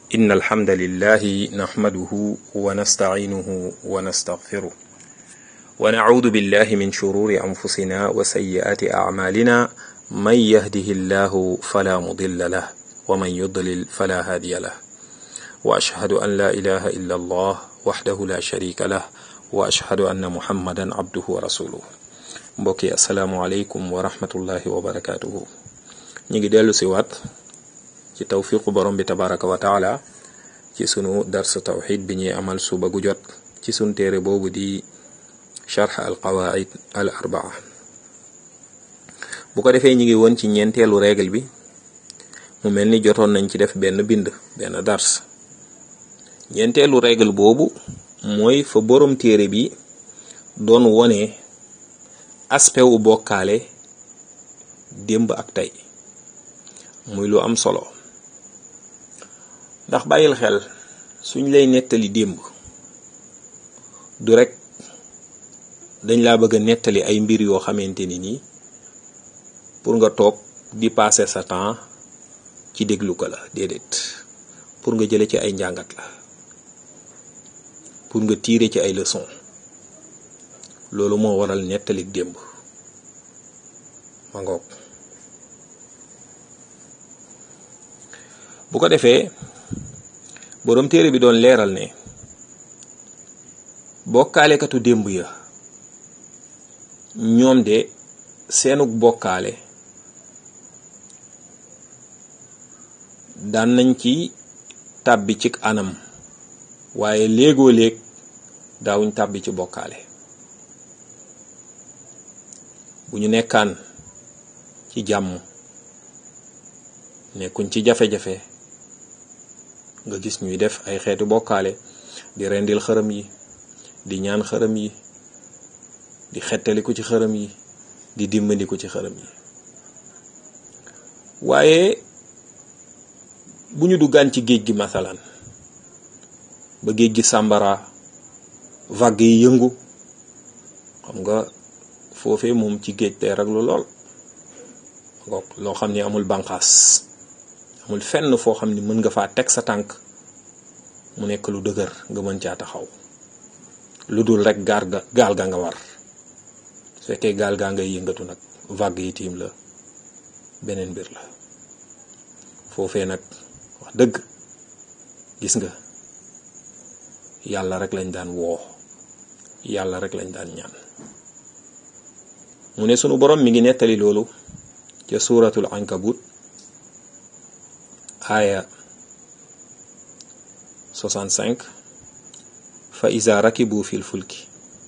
إن الحمد لله نحمده ونستعينه ونستغفره ونعوذ بالله من شرور أنفسنا وسيئات أعمالنا من يهده الله فلا مضل له ومن يضلل فلا هادي له وأشهد أن لا إله إلا الله وحده لا شريك له وأشهد أن محمدا عبده ورسوله mbokki asalaamualeykum wa rahmatullahi wa barakatuhu ñu ngi dellu si waat ci tawfiqu borom bi tabaraka wa taala ci sunu dars tawxid bi ñuy amal suba gu jot ci sunu téere boobu di charx al qawaid al arbaa bu ko defee ñu ngi woon ci ñeenteelu règle bi mu mel ni jotoon nañ ci def benn bind benn dars ñeenteelu règle boobu mooy fa borom téere bi doon wone aspect wu bokkaale démb ak tey muy lu am solo ndax bàyyil xel suñ lay nettali démb du rek dañ laa bëgg a nettali ay mbir yoo xamante ni nii pour nga toog di passer sa temps ci déglu ko la déedéet pour nga jële ci ay njàngat la pour nga tirer ci ay leçon loolu moo waral nettalik démb ma ngoog bu ko defee boroom téere bi doon leeral ne bokkaalekatu démb ya ñoom de seenug bokkaale daan nañ ci tàbbi ci anam waaye léegoo léeg daawuñ tàbbi ci bokkaale bu ñu nekkaan ci jàmm nekkuñ ci jafe-jafe nga gis ñuy def ay xeeti bokkaale di rendil xërëm yi di ñaan xërëm yi di xettaliku ci xërëm yi di dimbandiku ci xërëm yi waaye bu ñu duggaan ci géej gi masalan ba géej gi sàmbara vague yi yëngu xam nga foofee moom ci géej tey raglu lool loo xam ni amul banqaas amul fenn foo xam ni mën nga faa teg sa tànk mu nekk lu dëgër nga mën caa taxaw lu dul rek gaal ga gaal ga nga war su fekkee gaal gaa ngay yëngatu nag vague yi tiim la beneen mbir la foofee nag wax dëgg gis nga yàlla rek lañ daan woo yàlla rek lañ daan ñaan mu ne sunu borom mi ngi nettali loolu ca suuratul ankabut aaya 65 fa iza rakibu fil fulki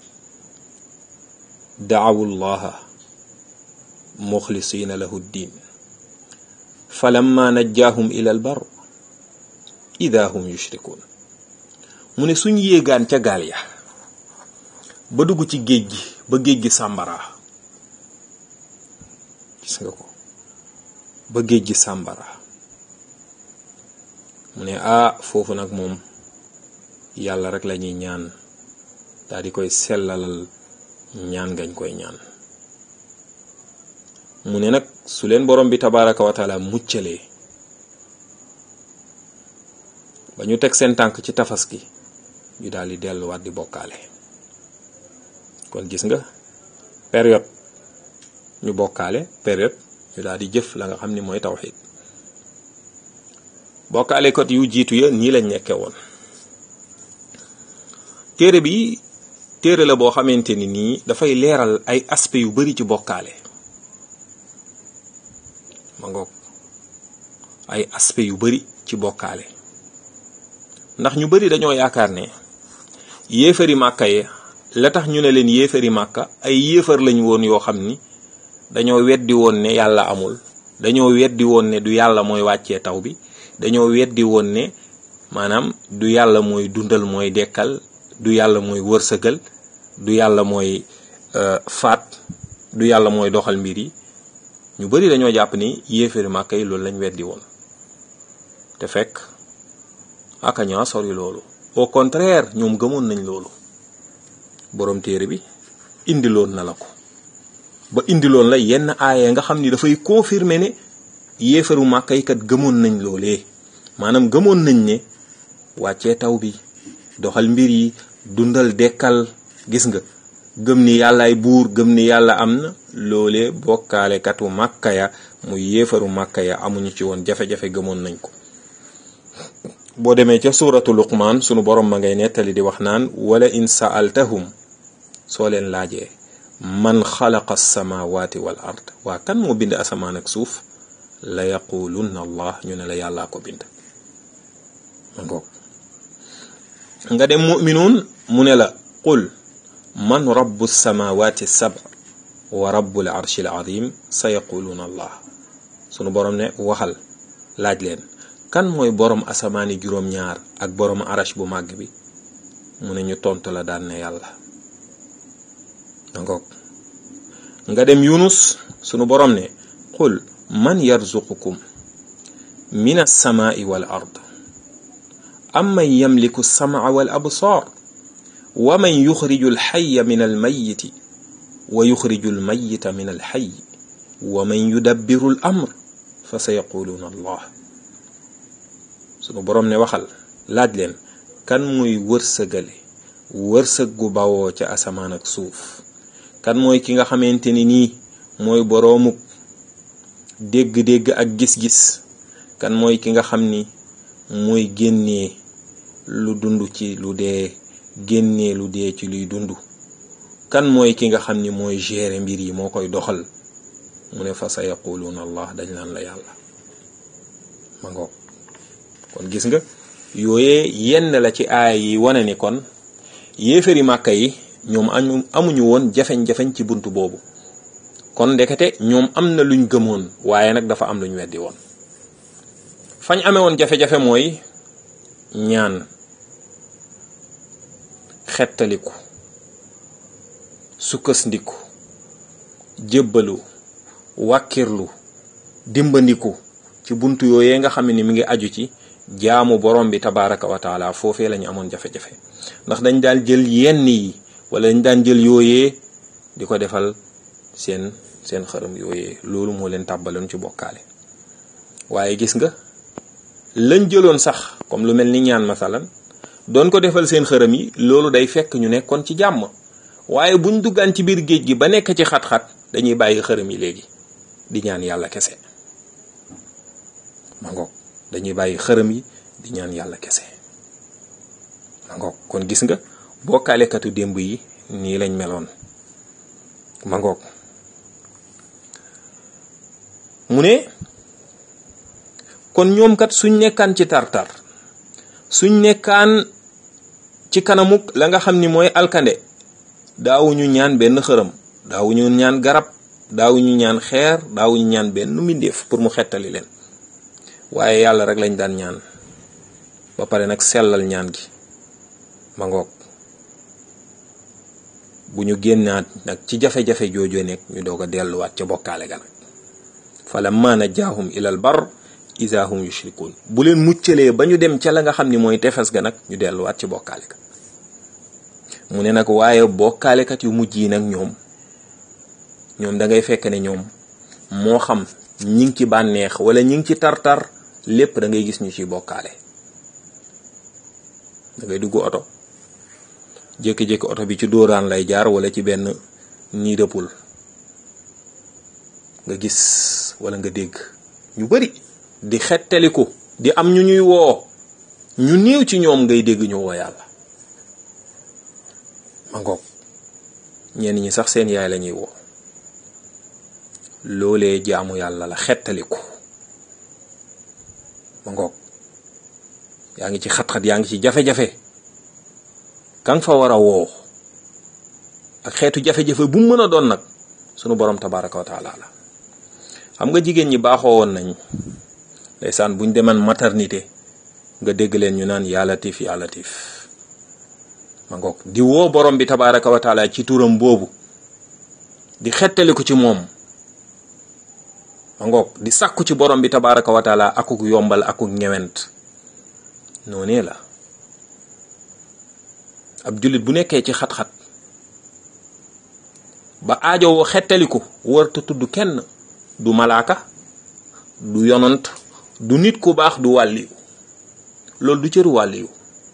daawu llaha muxlisina lahu ddin falamma najjaahum ila albar ida hum yushrikun mu ne suñ yéegaan ca gaal ya ba dugg ci géej gi ba géej gi sàmbara gis nga ko ba géej gi sàmbara mu ne ah foofu nag moom yàlla rek la ñuy ñaan daal di koy sellalal ñaan gañ koy ñaan mu ne nag su leen borom bi tabaraka wa taala muccalee ba ñu teg seen tànk ci tafas gi ñu daal di delluwaat di bokkaale kon gis nga période ñu bokkaale période ñu daal di jëf la nga xam ni mooy tawxid bokkaale kot yu jiitu ya nii lañ nekke woon téere bi téere la boo xamante ni nii dafay leeral ay aspect yu bari ci bokkaale ma ngoog ay aspect yu bari ci bokkaale ndax ñu bari dañoo yaakaar ne yéefari màkka ye la tax ñu ne leen yéefari màkka ay yéefar lañ woon yoo xam ni dañoo weddi woon ne yàlla amul dañoo weddi woon ne du yàlla mooy wàccee taw bi dañoo weddi woon ne maanaam du yàlla mooy dundal mooy dekkal du yàlla mooy wërsëgal du yàlla mooy faat du yàlla mooy doxal mbir yi ñu bari dañoo jàpp ni yéefari màkka yi loolu lañ weddi woon te fekk aka ñaa sori loolu au contraire ñoom gëmoon nañ loolu boroom téere bi indiloon na la ko ba indiloon la yenn aaya nga xam ni dafay confirmer ne yéefaru màkka yi kat gëmoon nañ loolee maanaam gëmoon nañ ne wàccee taw bi doxal mbir yi dundal dekkal gis nga gëm ni yàllaay buur gëm ni yàlla am na loolee bokkaalekatu màkka ya muy yéefaru màkka ya amuñu ci woon jafe-jafe gëmoon nañ ko boo demee ca suuratu luqmaan sunu borom ma ngay nettali di wax naan wala in saaltahum soo leen laajee man xalaqa alsamawati wal ard waa kan moo bind asamaan ak suuf la yaqulunna allah ñu ne la yàllaa ko bind ma ngoog nga dem muminuun mu ne la qul man rabbu samawati sab wa rabbul arshil azim sa yaquluuna allah sunu borom ne waxal laaj leen kan mooy borom asamaani juróom-ñaar ak borom arash bu màgg bi mu ne ñu tontu la daan ne yàlla dangoog nga dem yunus sunu borom ne qul man yarzuqukum min alsamaai wal ard amman yamliku alsamaa wal absaar wa man yuxriju alxaya min almayiti wa yuxriju almayita min alxay wa man yudabbiru al amr fa sa yaquluuna allah sunu boroom ne waxal laaj leen kan muy wërsëgale wërsëg gu bawoo ca asamaan ak suuf kan mooy ki nga xamante ni nii mooy boroomuk dégg-dégg ak gis-gis kan mooy ki nga xam ni mooy génnee lu dund ci lu dee génnee lu dee ci luy dund kan mooy ki nga xam ni mooy gérer mbir yi moo koy doxal mu ne fa sa yaquluuna allah dañ naan la yàlla ma ngoog kon gis nga yooyee yenn la ci aaya yi wane ni kon yéefari màkka yi ñoom amu amuñu woon jafeñ-jafeñ ci bunt boobu kon ndekete ñoom am na luñ gëmoon waaye nag dafa am luñ weddi woon fañ amee woon jafe-jafe mooy ñaan xettaliku sukkasndiku jébbalu wàkkirlu dimbandiku ci bunt yooyee nga xam ni mi ngi aju ci jaamu borom bi tabaraka wa taala foofee la ñu amoon jafe-jafe ndax dañ daan jël yenn yi wala dañ daan jël yooyee di ko defal seen seen xërëm yooyee loolu moo leen tàbbaloon ci bokkaale waaye gis nga lañ jëloon sax comme lu mel ni ñaan masalan doon ko defal seen xërëm yi loolu day fekk ñu nekkoon ci jàmm waaye buñ duggaan ci biir géej gi ba nekk ci xat-xat dañuy bàyyi xërëm yi léegi di ñaan yàlla kese ma ngoog dañuy bàyyi xërëm yi di ñaan yàlla kese ma ngoog kon gis nga bokkaalekatu démb yi nii lañ meloon ma ngoog mu ne kon ñoom kat suñ nekkaan ci tartar suñ nekkaan ci kanamuk la nga xam ni mooy alkande daawuñu ñaan benn xërëm daawuñu ñaan garab daawuñu ñaan xeer daawuñu ñaan benn mbindeef pour mu xettali leen waaye yàlla rek lañ daan ñaan ba pare nag sellal ñaan gi ma ngoog bu ñu génnaat nag ci jafe-jafe joojoo nekk ñu doog a delluwaat ca bokkaale ga nag falamma najjaahum ilal bar iza hum yushrikun bu leen muccalee ba ñu dem ca la nga xam ni mooy tefes ga nag ñu delluwaat ci bokkaale ka mu ne nag waaye bokkaalekat yu mujj yi nag ñoom ñoom da ngay fekk ne ñoom moo xam ñi ngi ci bànneex wala ñi ngi ci tartar lépp da ngay gis ñu ciy bokkaale da ngay dugg oto jékki-jékki oto bi ci dóoraan lay jaar wala ci benn nii dëppul nga gis wala nga dégg ñu bari di xettaliku di am ñu ñuy woo ñu néew ci ñoom ngay dégg ñu woo yàlla ma ngoog ñenn ñi sax seen yaay la ñuy woo loolee jaamu yàlla la xettaliku ma ngoog yaa ngi ci xat-xat yaa ngi ci jafe-jafe ka nga fa war a woo ak xeetu jafe-jafe bu mu mën a doon nag sunu borom tabaraka wa taala la xam nga jigéen ñi baaxoo woon nañ ndeysaan buñ deman maternité nga dégg leen ñu naan yaa latif yaa latif ma ngoog di woo borom bi tabaraka wa taala ci turam boobu di xettaliku ci moom ma ngoog di sàkku ci borom bi tabaraka wa taala akuk yombal akuk ñewent noonee la ab jullit bu nekkee ci xat-xat ba aajowoo xettaliku warta tudd kenn du malaaka du yonant du nit ku baax du wàlli loolu du cëru wàlliyu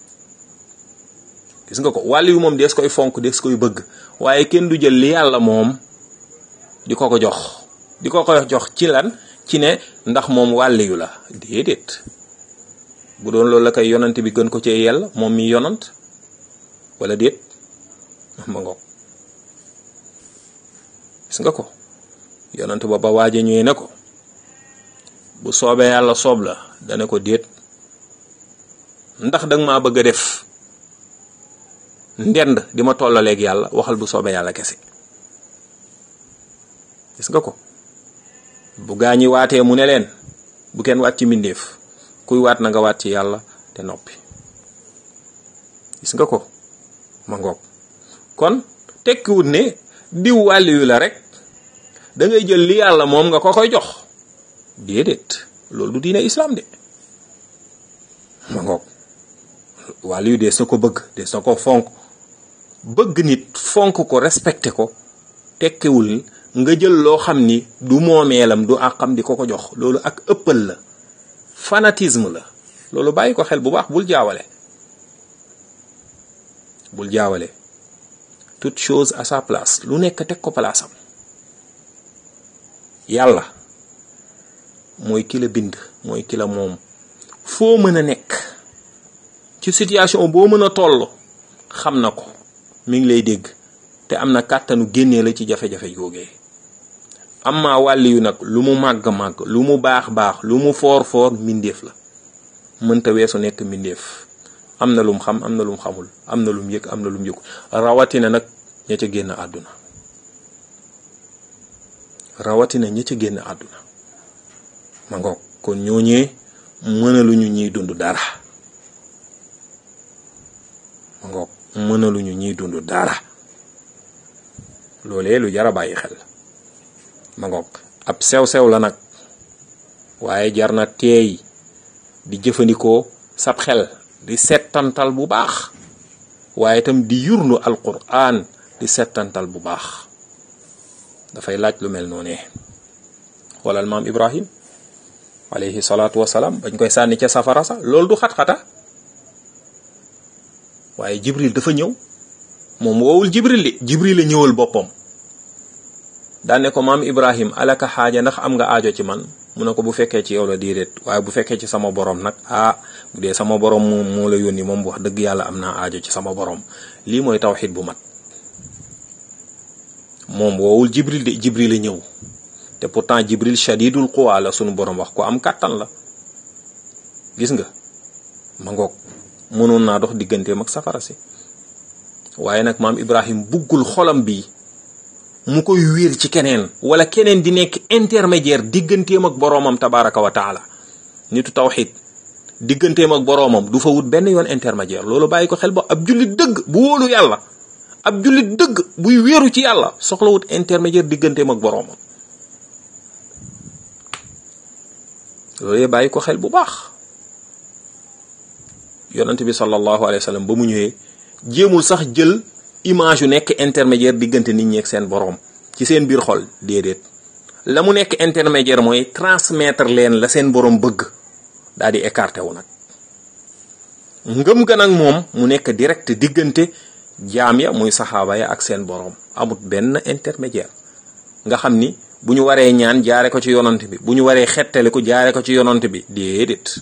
gis nga ko wàlliyu moom dees koy fonk dees koy bëgg waaye kenn du jël li yàlla moom di ko ko jox di ko ko jox ci lan ci ne ndax moom wàlliyu la déedéet bu doon loolu la koy yonant bi gën ko cee yàlla moom mi yonant wala déet ma ngoog gis nga ko yonant ba ba waaje ñëwee ne ko bu soobee yàlla soob la dana ko déet ndax danga maa bëgg a def ndend di ma tollaleeg yàlla waxal bu soobee yàlla kese gis nga ko bu gaa ñi waatee mu ne leen bu kenn waat ci mbindeef kuy waat na nga waat ci yàlla te noppi gis nga ko ma ngoog kon tekkiwut ne diw wàlliyu la rek da ngay jël li yàlla moom nga ko koy jox déedéet loolu du diine islam de ma ngoog wàlliyu dees na ko bëgg dees na ko fonk bëgg nit fonk ko respecté ko tekkiwul nga jël loo xam ni du moomeelam du àqam di ko ko jox loolu ak ëppal la fanatisme la loolu bàyyi ko xel bu baax bul jaawale bul jaawale toute chose à sa place lu nekk teg ko place am yàlla mooy ki la bind mooy ki la moom foo mën a nekk ci situation boo mën a toll xam na ko mi ngi lay dégg te am na kàttanu génnee la ci jafe-jafe googee am maa wàlli yu nag lu mu màgg-màgg lu mu baax-baax lu mu foor-foor mbindeef la mënta weesu nekk mbindeef am na lum xam am na lum xamul am na lum yëg am na lum yëg rawatina nag ña ca génn àdduna rawatina ña ca génn àdduna ma ngoog kon ñooñee mënaluñu ñuy dund dara ma ngoog mënaluñu ñuy dund dara loolee lu jara bàyyi xel ma ngoog ab sew-sew la nag waaye jar na teey di jëfandikoo sab xel di settantal bu baax waaye itam di yurnu alquran di settantal bu baax dafay laaj lu mel noonee xoolal maam ibrahim alayhi salaatu wasalaam bañ koy sànni ca safara sa loolu du xat-xata waaye jibril dafa ñëw moom woowul jibril li jibril la ñëwal boppam daane ko maam ibrahim alaka xaaja ndax am nga aajo ci man mu ne ko bu fekkee ci yow la déedéet waaye bu fekkee ci sama borom nag ah bu dee sama borom moom moo la yónni moom wax dëgg yàlla am naa aajo ci sama borom lii mooy tawxid bu mat moom woowul jibril de jibril la ñëw te pourtant jibril shadidul quwa la sunu borom wax ko am kàttan la gis nga ma ngoog mënoon naa dox digganteem ak safara si waaye nag maam ibrahim buggul xolam bi mu koy wéer ci keneen wala keneen di nekk intermédiaire digganteem ak boroomam tabaraka wa taala nitu tawxid digganteem ak boroomam du fa wut benn yoon intermédiaire loolu bàyyi ko xel ba ab jullit dëgg bu wóolu yàlla ab jullit dëgg buy wéeru ci yàlla soxla wut intermédiaire digganteem ak boroomam loolu bàyyi ko xel bu baax yonent bi sallallahu alayhi wa sallam ba mu ñëwee jéemul sax jël image yu nekk intermédiaire diggante nit ñi ak seen boroom ci seen biir xol déedéet la mu nekk intermédiaire mooy transmettre leen la seen boroom bëgg daal di écarté wu nag ngëm ga nag moom mu nekk direct diggante jaam ya muy saxaaba ya ak seen boroom amut benn intermédiaire nga xam ni bu ñu waree ñaan jaare ko ci yonant bi bu ñu waree xettale ko jaare ko ci yonant bi déedéet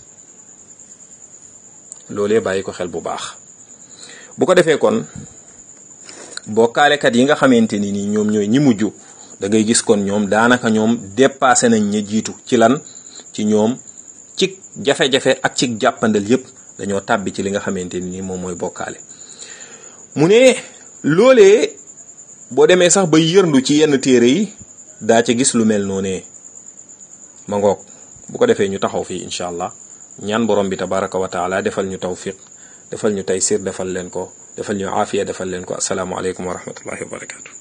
loolee bàyyi ko xel bu baax bu ko defee kon bokkaalekat yi nga xamante ni nii ñoom ñooy ñi mujj da ngay gis kon ñoom daanaka ñoom dépassé nañ ña jiitu ci lan ci ñoom ci jafe-jafe ak ci jàppandal yépp dañoo tàbbi ci li nga xamante ni nii moom mooy bokkaale mu ne loolee boo demee sax ba yërndu ci yenn téere yi daa ca gis lu mel noonee ma ngoog bu ko defee ñu taxaw fii incha allah ñaan borom bi tabaraka wa taala defal ñu tawfiq defal ñu taysir defal leen ko defal ñu aafiya defal leen ko asalaamualeykum wa rahmatullahi wa barakatu